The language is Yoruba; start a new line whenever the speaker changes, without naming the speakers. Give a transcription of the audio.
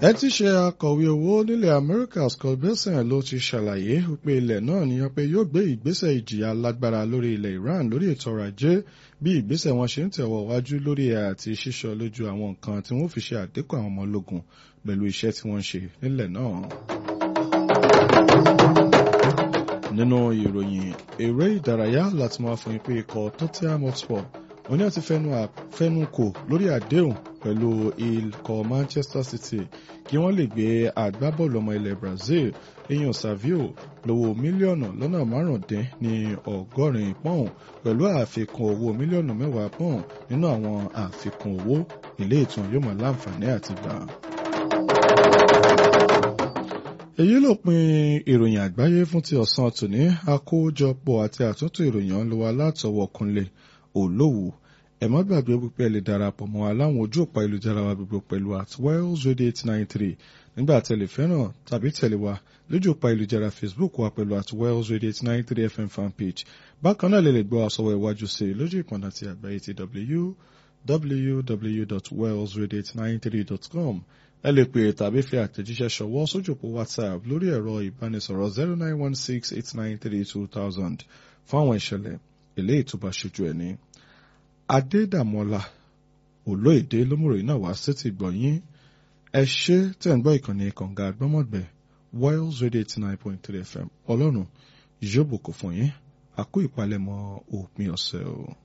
ẹ ti ṣe akọ̀wé owó nílẹ̀ Amẹ́ríkà Scott Bessent ló ti ṣàlàyé wípé ilẹ̀ náà ní pé yóò gbé ìgbésẹ̀ ìjìyà lágbára lórí ilẹ̀ Iran lórí ètò ọrọ̀ ajé bí ìgbésẹ̀ wọn ṣe ń tẹ̀wọ̀ wájú lórí àti ṣíṣọ lójú àwọn nǹkan tí wọ́n fi ṣe àdínkù àwọn ọmọ ológun pẹ̀lú iṣẹ́ tí wọ́n ń ṣe nílẹ̀ náà. nínú ìròyìn eré ìdárayá láti máa fún yín pé ikọ̀ Tottenham Hotspur wọ́n ní àti fẹnu kò lórí àdéhùn pẹ̀lú ikọ̀ Manchester City kí wọ́n lè gbé agbábọ́ọ̀lù ọmọ ilẹ̀ Brazil èèyàn Savio lówó mílíọ̀nù lọ́nà márùndín ní ọgọ́rin pọ́ùn pẹ̀lú àfikún owó mílíọ̀nù mẹ́wàá pọ́ùn nínú àwọn àfikún owó ilé ìtàn yóò máa láǹfààní àti gbà. èyí ló pin ìròyìn àgbáyé fún ti ọ̀sán tòní àkójọpọ̀ àti àtúntò ìròyìn ọ̀nlọ́wọ́ látọwọ́ Kúnlé Olówù ẹ má gbàgbé wípé ẹ lè darapọ̀ mọ́ aláwọn ojú òpá ìlújára wa gbogbo pẹ̀lú at Wells Radio eight nine three nígbà tẹ̀lé fẹ́ràn tàbí tẹ̀lé wa lójú òpá ìlújára Facebook wa pẹ̀lú at Wells Radio eight nine three FM fanpage bákan náà lè lè gbọ́ àsọwọ́ iwájú sí i lójú ìpọ̀nà ti àgbáyé ti www.wellsradio893.com ẹ lè pè tàbí fi àtẹ̀jíṣẹ́ ṣọwọ́ sójú òpó WhatsApp lórí ẹ̀rọ ìbánisọ̀rọ̀ zero nine one six eight nine three two thousand fún àwọn ìṣẹ̀lẹ̀ eléyìí tó bá ṣojú ẹ̀ ní. Adédàmọ́lá olóyèdè lómùròyìn náà wá sétí gbọ̀nyín ẹ ṣé tẹ̀ ń gbọ́ ìkànnì kànga àgbọ́mọ̀gbẹ́ Wells Radio eighty nine point three FM ọlọ́run yóò bùkún fún yín àkó ìpalẹ̀mọ́ òpin ọ̀sẹ̀ o.